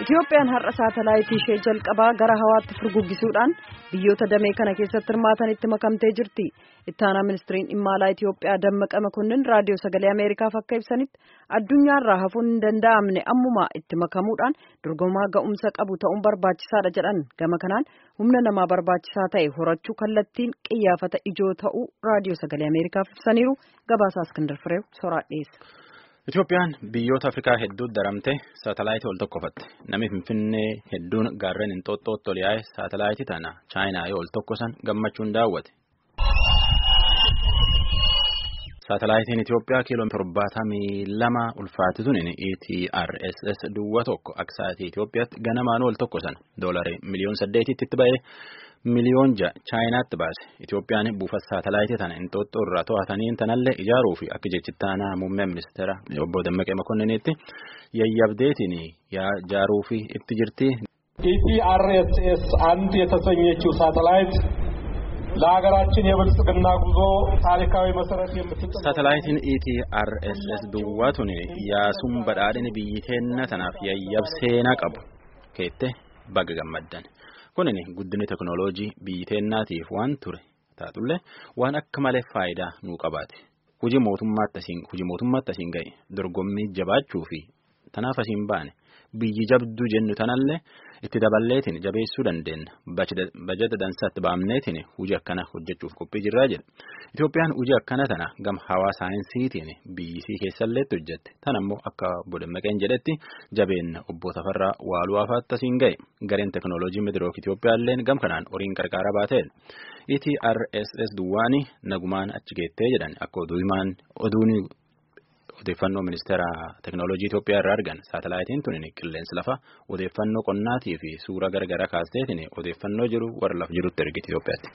Itiyoophiyaan har'a saatalaayitii ishee jalqabaa gara hawaatti furguggisuudhaan biyyoota damee kana keessatti hirmaatanitti makamtee jirti. Ittaanaa ministiriin dhimma alaa Itiyoophiyaa Dammaqa Makonnin raadiyoo sagalee Ameerikaaf akka ibsanitti addunyaarraa hafuun hin danda'amne ammumaa itti makamuudhaan dorgomaa ga'umsa qabu ta'uun barbaachisaadha jedhan. Gama kanaan humna namaa barbaachisaa ta'e horachuu kallattiin qiyyaafata ijoo ta'uu raadiyoo sagalee Ameerikaaf ibsaniiru. Gabaasaa Iskindar Fireew soraa dhiyeessa. Itoophiyaan biyyoota Afrikaa hedduutti daramtee saatalaayitii ol tokkofatte. Namni Finfinnee hedduun gaarreen Inxooxxootti ol yaa'e saatalaayitii tana Chaayinaa yoo ol tokkosan gammachuun daawwate. Saatalaayitiin Itoophiyaa kiiloo torbaatamii lama ulfaatituun ETRSS duwwaa tokko akka sa'aatii Itoophiyaatti ganamaan ol tokkosan doolarii miliyoon saddeetitti itti ba'ee miliyoon ja'a Chaayinaatti baase. Itoophiyaan buufata saatalaayitii tana Inxooxxoo irraa to'atanii tanallee ijaaruu fi akka jechittaanaa muummee ministeera obbo Dammaqee Makonniniitti yayyabdeetiin ijaaruu fi itti jirti. ኢቲአርኤስኤስ አንድ የተሰኘችው ሳተላይት ለሀገራችን የብልጽግና ጉዞ ታሪካዊ መሰረት የምትጥል Saatalaayitiin ETRSS duwwaatuun yaasuun badhaadhina biyyi teenna tanaaf yayyab seenaa qabu keette baga gammaddan. Kunin guddinni teknooloojii biyyi teennaatiif waan ture taatullee waan akka malee faayidaa nuu qabaate. Hujii mootummaatti asiin ga'e dorgommii jabaachuu fi tanaaf asiin baane biyyi jabduu jennu tanallee itti daballeetiin jabeessuu dandeenya. Bajeta dansaatti baamneetiin hujii akkana hojjechuuf qophii jirraa jedha. Itoophiyaan hujii akkana tana gama hawaa saayinsiitiin biyyisii keessalleetti hojjette. Tan ammoo akka obbo Dammaqeen jedhetti jabeenna obbo Tafarraa Waaluu Afaatti asiin ga'e. Gareen teknooloojii Midirook Itoophiyaalleen gam kanaan horiin qarqara baateedha. ETRSS duwwaani nagumaan achi geettee jedhan akka oduun odeeffannoo ministeera teknooloojii Itoophiyaa irraa argan saatalaayitiin tun qilleensi lafa odeeffannoo qonnaatii fi suura garagaraa kaasteetiin odeeffannoo jiru warra lafa jirutti ergiti Itoophiyaatti.